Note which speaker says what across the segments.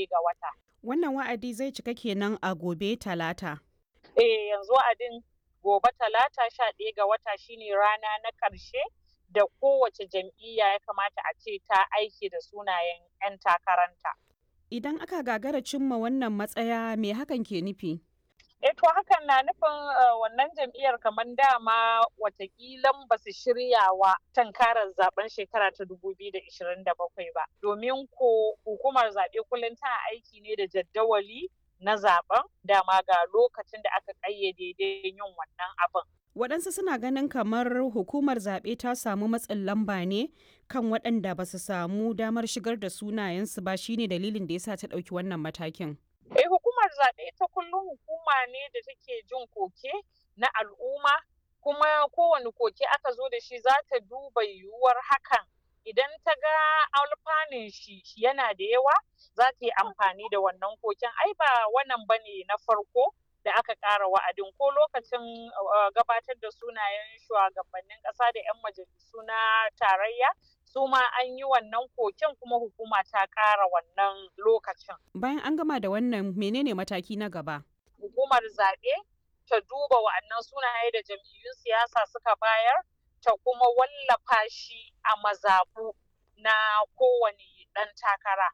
Speaker 1: ɗaya ga wata.
Speaker 2: Wannan wa'adi zai cika kenan a gobe talata.
Speaker 1: Eh yanzu wa'adin gobe talata sha ɗaya ga wata shine rana na ƙarshe da kowace jam'iyya ya kamata a ce ta aiki da sunayen 'yan takaranta.
Speaker 2: Idan aka gagara cimma wannan matsaya me hakan ke nufi?
Speaker 1: E to hakan na nufin wannan jam'iyyar kamar dama watakilan ba su shirya wa tankarar zaben shekara ta 2027 ba. Domin ko hukumar zaɓe kullum tana aiki ne da jaddawali na zaben dama ga lokacin da aka ƙayyade yin wannan abin.
Speaker 2: Waɗansu suna ganin kamar hukumar zaɓe ta samu matsin lamba ne kan waɗanda ba su samu damar shigar da sunayensu ba shine dalilin da yasa ta ɗauki wannan matakin.
Speaker 1: Eh hukumar zaɓe ta kullum hukuma ne da take jin koke na al'umma kuma kowane koke aka zo da shi za ta duba yiwuwar hakan idan ta ga alfanun shi yana da yawa za ta yi amfani da wannan koken ai ba wannan bane na farko da aka ƙara wa'adin ko lokacin gabatar da sunayen shugabannin ƙasa da 'yan majalisu na tarayya su ma an yi wannan koken kuma hukuma ta ƙara wannan lokacin.
Speaker 2: Bayan an gama da wannan menene mataki na gaba?
Speaker 1: Hukumar zaɓe ta duba wa'annan sunaye da jam'iyyun siyasa suka bayar ta kuma wallafa shi a mazaɓu na kowane ɗan takara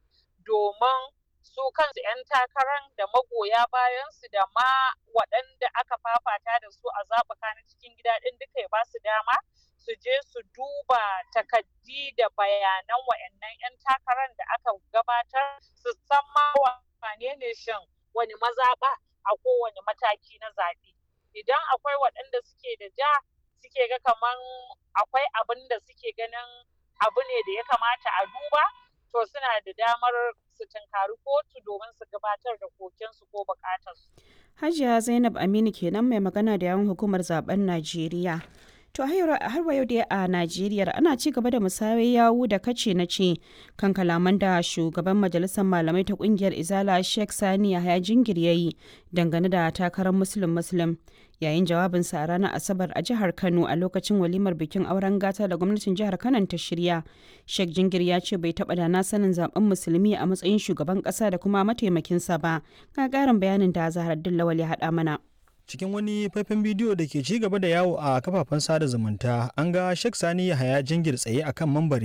Speaker 1: domin su kansu 'yan takarar da magoya bayansu da ma waɗanda aka fafata da su a zaɓuka na cikin gida ɗin duka ya ba su dama su je su duba takaddi da bayanan wa'annan 'yan takarar da aka gabatar su san ma wane ne shin wani mazaɓa a kowane mataki na zaɓe idan akwai waɗanda suke da ja suke ga kaman akwai abin da suke ganin abu ne da ya kamata a duba to suna da damar su tunkari kotu domin su gabatar da kokensu ko bukatarsu.
Speaker 2: Hajiya Zainab Aminu kenan mai magana da yawan hukumar zaben Najeriya. To har wa yau dai a Najeriya ana ci gaba da musayar yawu da kace na ce kan kalaman da shugaban majalisar malamai ta kungiyar Izala Sheikh Sani Yahaya Jingir yayi dangane da takarar Muslim Muslim yayin jawabinsa a ranar Asabar a jihar Kano a lokacin walimar bikin auren gata da gwamnatin jihar Kano ta shirya. Sheikh Jingir ya ce bai taɓa da na sanin zaben musulmi a matsayin shugaban ƙasa da kuma mataimakinsa ba. Ga ƙarin bayanin da Zahar Lawal ya haɗa mana.
Speaker 3: cikin wani faifan bidiyo da ke ci gaba da yawo a kafafen sada zumunta an ga Sheikh Sani Yahaya Jingir tsaye akan mambari